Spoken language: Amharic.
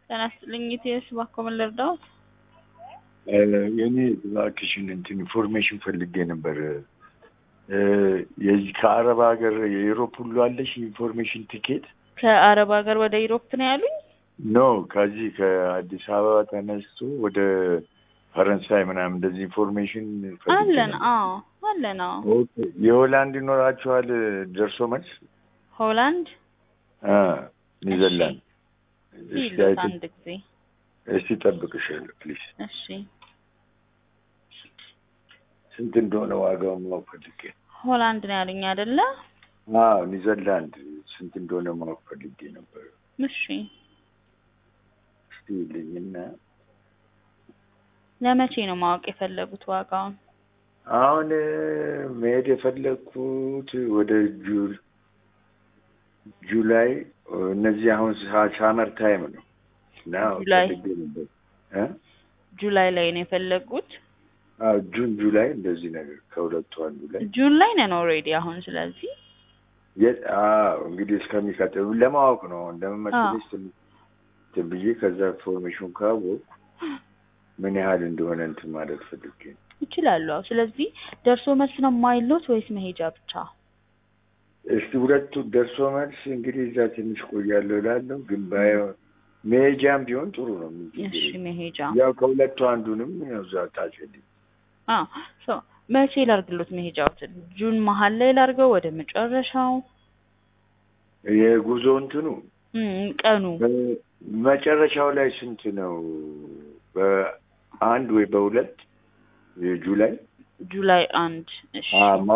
ጤና ይስጥልኝ ኢቴስ እባክዎ ምን ልርዳዎት? የኔ እባክሽን እንትን ኢንፎርሜሽን ፈልጌ ነበር። የዚህ ከአረብ ሀገር የዩሮፕ ሁሉ አለሽ ኢንፎርሜሽን ቲኬት? ከአረብ ሀገር ወደ ኢሮፕ ነው ያሉኝ? ኖ ከዚህ ከአዲስ አበባ ተነስቶ ወደ ፈረንሳይ ምናምን እንደዚህ ኢንፎርሜሽን ፈልጌ አለን። ነበር። አዎ አለን። አዎ ኦኬ። የሆላንድ ይኖራችኋል ደርሶ መልስ? ሆላንድ አ ኒዘርላንድ። እስቲ ይሉት አይተ- አንድ ጊዜ እስቲ ጠብቅሻለሁ ፕሊዝ። እሺ። ስንት እንደሆነ ዋጋውን ማወቅ ፈልጌ ነው። ሆላንድ ነው ያሉኝ አይደለ? አዎ ኒዘርላንድ ስንት እንደሆነ ማወቅ ፈልጌ ነበር። እሺ። እስቲ ይልኝና ለመቼ ነው ማወቅ የፈለጉት ዋጋውን? አሁን መሄድ የፈለግኩት ወደ ጁል ጁላይ እነዚህ አሁን ሳ- ሳመር ታይም ነው እና ጁላይ? ፈልጌ ነበር እ? ጁላይ ላይ ነው የፈለጉት? አዎ ጁን ጁላይ እንደዚህ ነገር ከሁለቱ አንዱ ላይ ጁን ላይ ነን ኦልሬዲ አሁን። ስለዚህ የት አዎ እንግዲህ እስከሚቀጥሉ ለማወቅ ነው እንደምመስልሽ ትንሽ እንትን ብዬ ከዛ ኢንፎርሜሽን ካወቅኩ ምን ያህል እንደሆነ እንትን ማለት ፈልጌ ነው። ይችላሉ። አዎ። ስለዚህ ደርሶ መልስ ነው የማይሉት ወይስ መሄጃ ብቻ? እስቲ ሁለቱ ደርሶ መልስ እንግዲህ እዛ ትንሽ ቆያለሁ እላለሁ፣ ግን ባይሆን መሄጃም ቢሆን ጥሩ ነው። ምን ችግር እሺ የለም። መሄጃ። ያው ከሁለቱ አንዱንም ያው እዛ ታጭልኝ። አዎ ሶ መቼ ላርግሎት መሄጃዎትን? ጁን መሀል ላይ ላርገው ወደ መጨረሻው? የጉዞ እንትኑ እም፣ ቀኑ በ- መጨረሻው ላይ ስንት ነው? በአንድ ወይ በሁለት የጁላይ ጁላይ አንድ እሺ አ-